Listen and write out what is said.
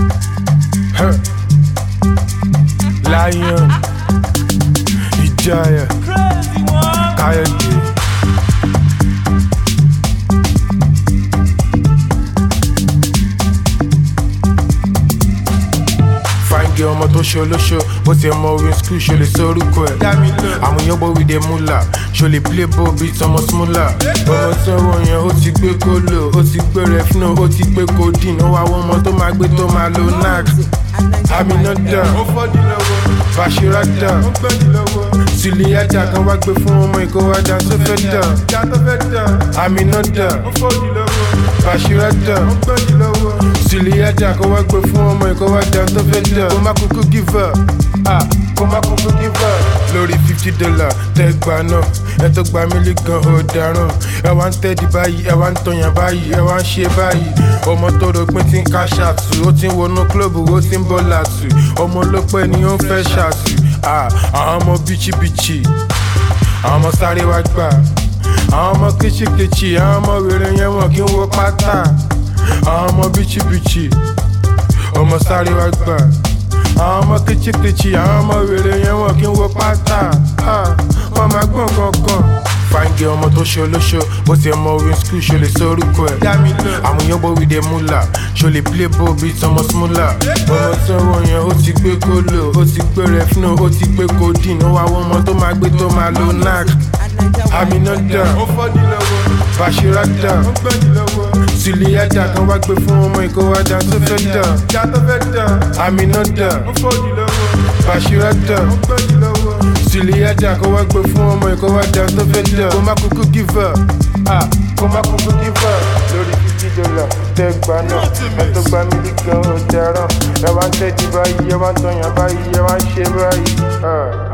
Huh. Lion, Ìjayà, Káyọ̀dé. fáńgé ọmọ tó ṣe olóṣó bó ti mọ orin skul ṣo lè sórúkọ ẹ. àwọn èèyàn bọ̀ wí dé múlà ṣo lè play ball bíi tọmọ smúlà. ọmọ tí wọ́n yẹn ó ti gbé kólò ó ti gbé refno ó ti gbé codeine ó wá wọ́n ọmọ tó máa gbé tó máa lo nac. àmìnà dà bàṣírà dà sùlìyàjà kan wá gbé fún ọmọ ìkówádà tó fẹ́ dà. àmìnà dà bàṣírà dà sùlìyàjà kan wá gbé fún ọmọ ìkówádà tó fẹ́ dà. kó má kúkú give up ah, kó má kúkú give up. lórí fifty dollar tẹ gbà náà ẹ tó gba mílí gan ọ̀daràn ẹ wá ń tẹ́dí báyìí ẹ wá ń tọyàn báyìí ẹ wá ń ṣe báyìí ọmọ tó rògbìn ti ń ká ṣàtù ó ti ń wọnú kílọ̀bù ó ti ń bọ́ làtù ọmọ ló pẹ́ ni ó ń fẹ́ ṣàtù ah, àwọn ọmọ bíchíbíchì àwọn ọmọ sáré wá gbà àwọn ọmọ kìchìkìchì àwọn ọmọ wèrè yẹn wọn kì í wọ pátá àwọn ọmọ bíchíbíchì ọmọ sáré wá gbà àwọn ọmọ kìchìkìchì àwọn ọmọ wèrè yẹn wọn kì í wọ pátá ah, wọn máa gbọ̀n kankan fáńgé ọmọ tó ṣe olóṣó bó ti mọ orin skul ṣo lè sórúkọ ẹ. àwọn èèyàn bọ̀ wí dé múlà ṣo lè play ball bíi tọmọ smúlà. ọmọ tí wọ́n yẹn ó ti gbé kólò ó ti gbé refno ó ti gbé codeine ó wá wọ́n ọmọ tó máa gbé tó máa lo nac. àmìnà dà bàṣírà dà sùlìyàjà kan wá gbé fún ọmọ ìkówádà tó fẹ́ dà. àmìnà dà bàṣírà dà sùlìyàjà kan wá gbé fún ọmọ ìkówádà tó fẹ́ dà. kó má kúkú give up ah, kó má kúkú give up lórí fifty dollar tẹ gbà náà ẹ tó gba mílí gan ọ̀daràn ẹ wá ń tẹ́tí báyìí ẹ wá ń tọyàn báyìí ẹ wá ń ṣe báyìí. ah.